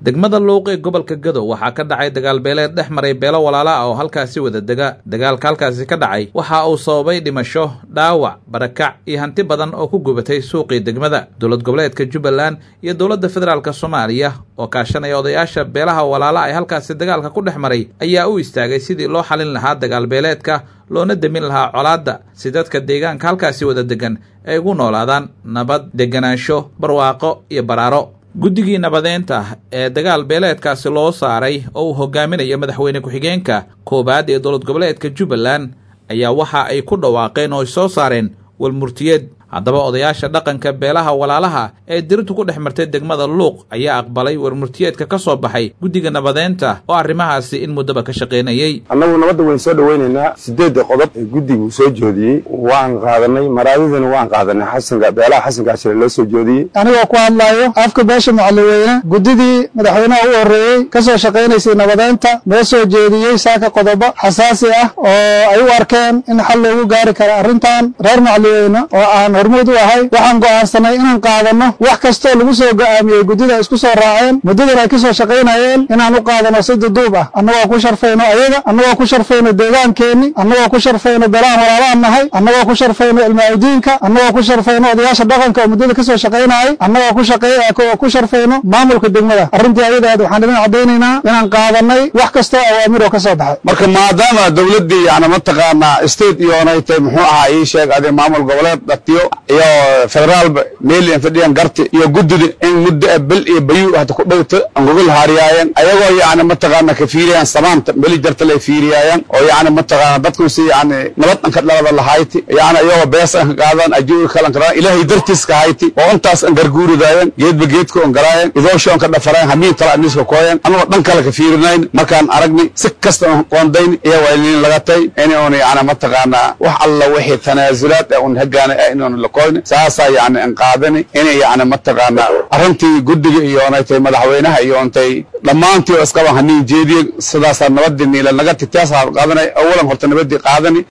degmada luuq ee gobolka gadow waxaa ka dhacay dagaalbeeleed dhex maray beelo walaala ah oo halkaasi wada dega dagaalka halkaasi ka dhacay waxa uu sababay dhimasho dhaawac barakac iyo hanti badan oo ku gubatay suuqii degmada dowlad goboleedka jubbaland iyo dowladda federaalk soomaaliya oo kaashanaya odayaasha beelaha walaala ay halkaasi dagaalka ku dhex maray ayaa u istaagay sidii loo xalin lahaa dagaalbeeleedka loona demin lahaa colaadda si dadka deegaanka halkaasi wada degan ay ugu noolaadaan nabad deganaansho barwaaqo iyo baraaro guddigii nabadeynta ee dagaal beeleedkaasi loo saaray oo uu hogaaminayo madaxweyne ku-xigeenka koowaad ee dowlad goboleedka jubbaland ayaa waxa ay ku dhawaaqeen oo ay soo saareen walmurtiyeed haddaba odayaasha dhaqanka beelaha walaalaha ee dirintu ku dhex martay degmada luuq ayaa aqbalay warmurtiyeedka ka soo baxay guddiga nabadeynta oo arrimahaasi in muddaba ka shaqaynayey annagu nabadda wayn soo dhowaynaynaa sideedda qodob ee guddigu soo joodiyey waan qaadanay maraadidana waan qaadanay xasanka beelaha xasanka ashire loo soo joodiyey anigoo ku hadlaayo afka beesha macalliweyne guddidii madaxweynaha u horreeyey ka soo shaqaynaysay nabadeynta noo soo jeediyey saaka qodobo xasaasi ah oo ay u arkeen in xal loogu gaari kara arrintan reer macalliweyne oo aan hormuud u ahay waxaan go'aansanay inaan qaadanno wax kastoo lagu soo go'aamiyey guddida isku soo raaceen muddadan ay ka soo shaqaynayeen inaan u qaadanno si duduub ah annagoo ku sharfayno ayaga annagoo ku sharfayno deegaankeenni annagoo ku sharfayno beelahan walaalaan nahay annagoo ku sharfayno ilmaacidiinka annagoo ku sharfayno odayaasha dhaqanka oo muddada ka soo shaqaynayay annagoo ku sharfayno maamulka degmada arrintii ayadaad waxaan idin caddaynaynaa inaan qaadannay wax kastoo awaamiroo ka soo baxay marka maadaama dawladdii yani mataqaanaa state iyoonay tay muxuu ahaa ii sheeg adi maamul goboleed dhatiyo iyo federaalba meel an fadhiyan garti iyo guddida in muddo bel iyo bayu hata ku dhowta an gogol haariyaayeen ayagoo yani mataqaana ka fiiriyaan samaanta meli jartal ay fiiriyaayaan oo yani mataqaana dadkusi yani nabad anka dhalada lahayti yani iyagoo bees an ka qaadaan ajuuri kalan karaan ilaahay dartiis ka hayti oo intaas an garguuridaayan geedba geedka on garaayan idoosho on ka dhafarayan hamiin tala aniska kooyan anagoo dhan kale ka fiirinayn markaan aragnay si kasta on qoondayn iyo waylin laga tay in un yani mataqaana wax alla wixii tanaasulaad ee un hagaana inon lakoyni saasaa yani an qaadani inay yani mataqaana arrintii guddiga iyoonay tay madaxweynaha iyoontay dhammaantii oo iskaba haniin jeediye sidaasaa nabadii niila naga titaasaa qaadanay awalan horta nabadii qaadani